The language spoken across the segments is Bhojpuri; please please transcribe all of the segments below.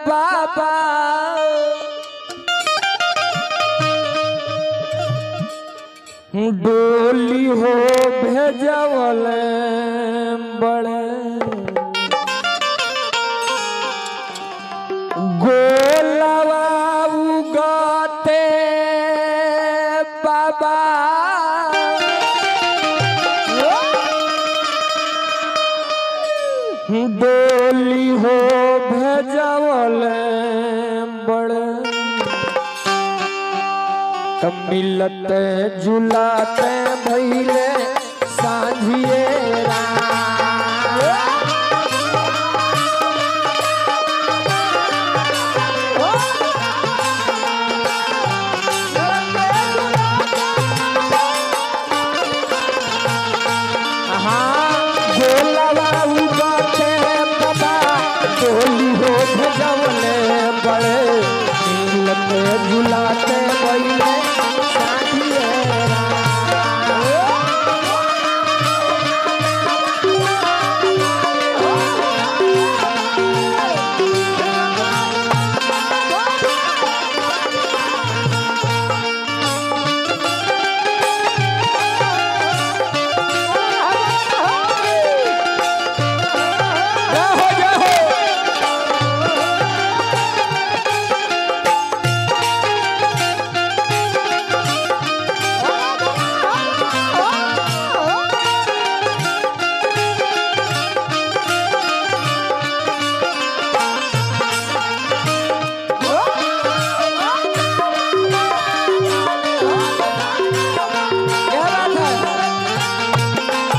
बाबा डोली हो भेजवल बड़े गोलवा उगते बाबा डोली हो भेजवल बड़े तब मिलते जुलाते भैले सांझिए राम। हाँ, गोलवा उगते बाबा, डोली हो भजवले बड़े मिलते जुलाते भैले सांझिए राम। जय हो जय हो क्या बात है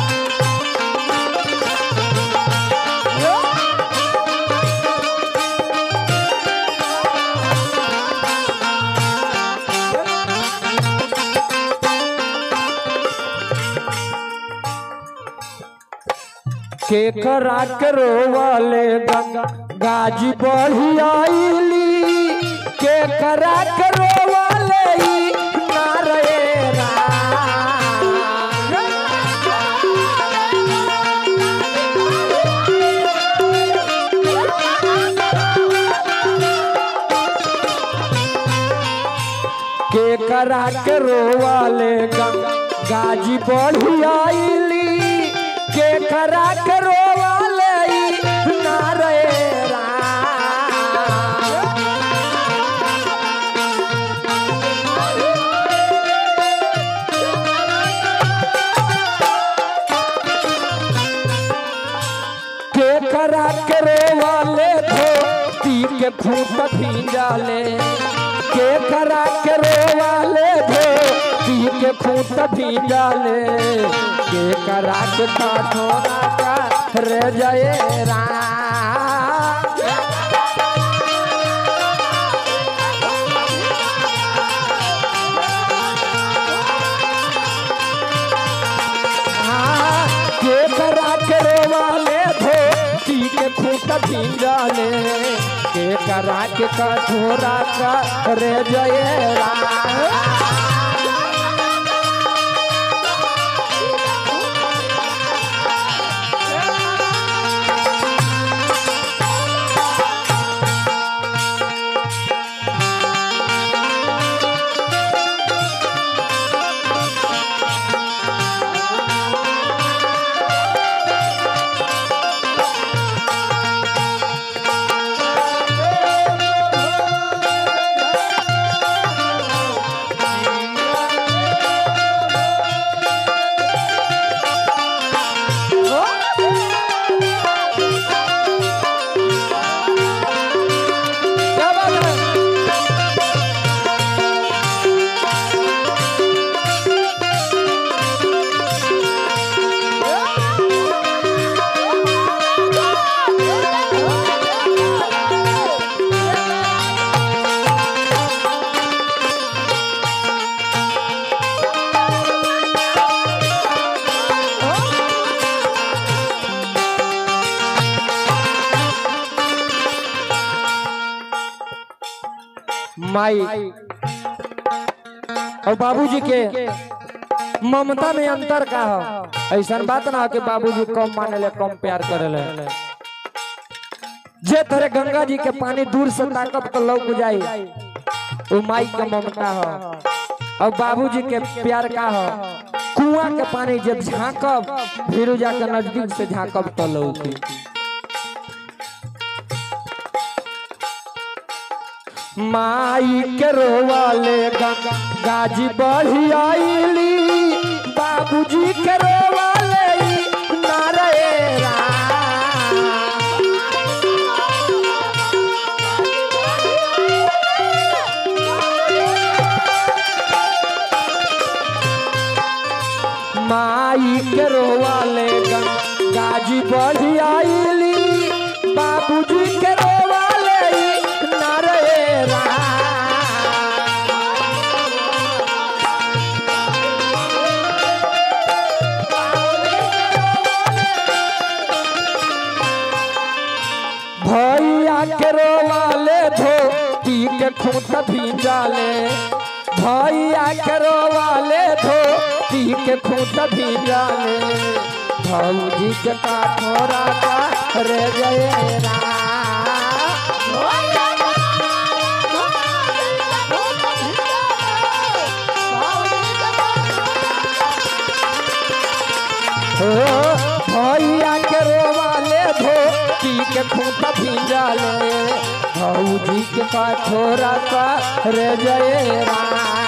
केकरा करो वाले गंगा गाजी बढ़ी आईली केकरा करो वाले ई नारे राम। केकरा करो वाले गंगा गाजी बढ़ी आईली केकरा करो वाले ई नारे राम। केकरा करे वाले धोती के खूट भींजाले केकरा करे वाले धोती के खूट भींजाले केकरा के काठोरा का रे जय राम हाँ, केकरा करे वाले धोती के खूट भींजाले केकरा के कठोरा का रे जय राम क्या बात है माई और बाबूजी के ममता में अंतर का हो ऐसा बात ना हो कि बाबूजी कम माने ले कम प्यार करे ले जे तरह गंगा जी के पानी दूर से ताकत के लौक जाई वो माई के ममता हो और बाबूजी के प्यार का हो कुआं के पानी जब झांकब फिर जाकर नजदीक से झांकब तो लौकी माई के रोवाले गंगा गाजी बढ़ी आईली बाबूजी के रोवाले नारे राम माई के रोवाले गाजी बढ़ी आईली बाबूजी के रोवाले नारे राम भैया के रोवाले धोती के खूंट भींजाले भैया के रोवाले धोती के खूंट भींजाले भौजी के काठोरा का रे जय राम हो भैया के रोवाले धोती के खूंट भींजाले भौजी के काठोरा का रे जय राम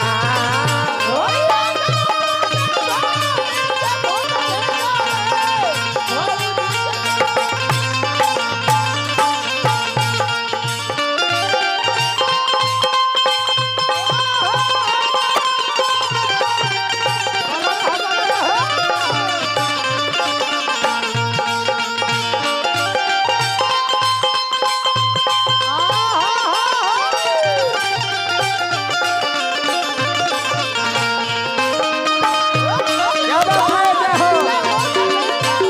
क्या बात है जय हो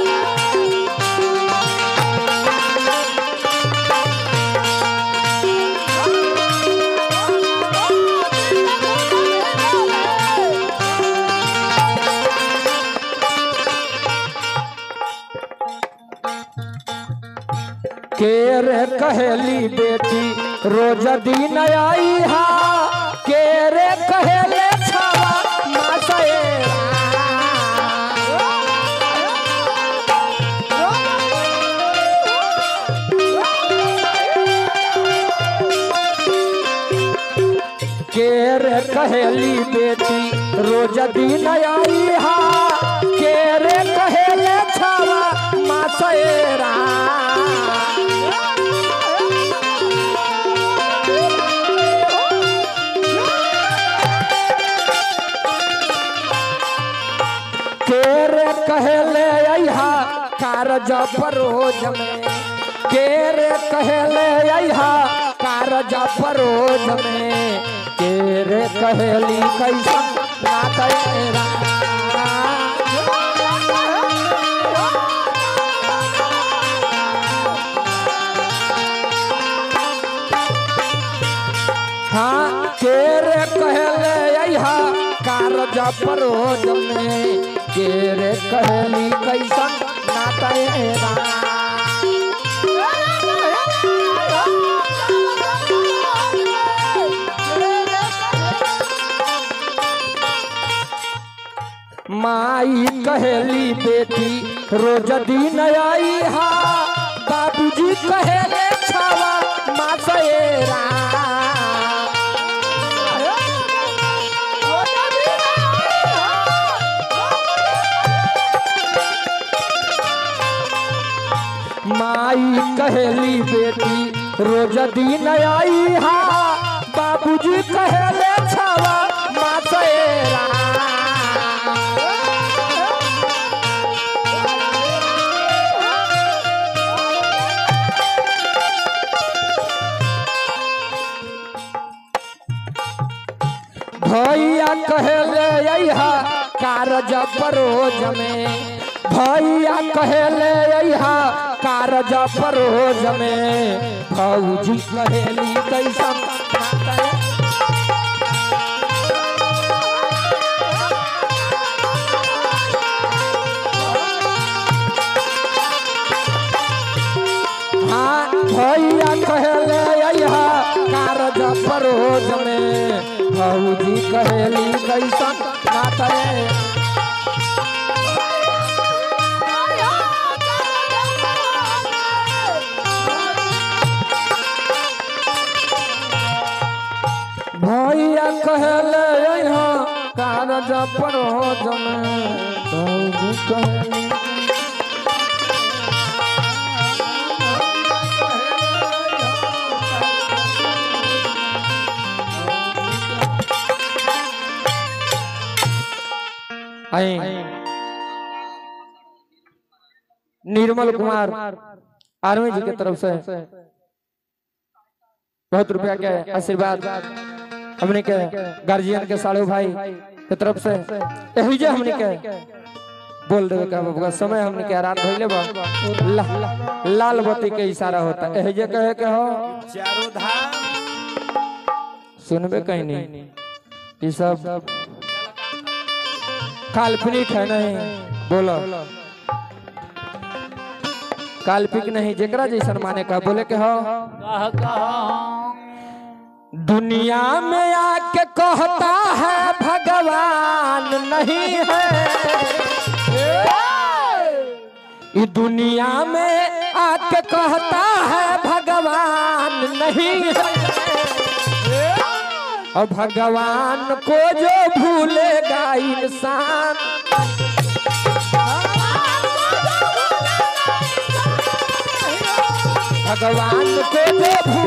के रे कहेली बेटी रोज दिन आई हा के रे कहेले छावा मासएरा के रे कहेली बेटी रोज दिन आई हा के रे कहेले छावा मासएरा केरे कहले अहा कारज परोज में केरे कहले अहा कारज परोज में केरे कहली कैसन ना तेरा हाँ केरे कहले अहा कारज परोज में केरे कहली कैसन ना तेरा माई कहली बेटी रोज दिन आई हा बाबूजी कहेले छावा मासएरा माई कहली बेटी रोज दिन आई हा बाबूजी कहेले छावा मासएरा भैया कहले अहा कारज परोज में भैया कहले अहा कारज परोज में भौजी कहेली कैसन हाँ भैया बाबूजी कहेली कैसन नाथ रे भैया कहले यहाँ कारज पर हो जमे बाबूजी कहेली आई निर्मल कुमार आर्मी जी के तरफ से बहुत रुपया के आशीर्वाद हमने के गार्जियन के साड़ू भाई के तरफ से यही जे हमने के बोल देवे का बाबू समय हमने के रात भइले बा ला, लाल बत्ती के इशारा होता यही जे कहे के हो चारों धाम सुनबे कहीं नहीं ये सब काल्पनिक है नहीं बोलो काल्पनिक नहीं जेकरा जैसन माने का बोले के हो कह कह दुनिया में आके कहता है भगवान नहीं है ये दुनिया में आके कहता है भगवान नहीं है और भगवान को जो भूलेगा इंसान भगवान को जो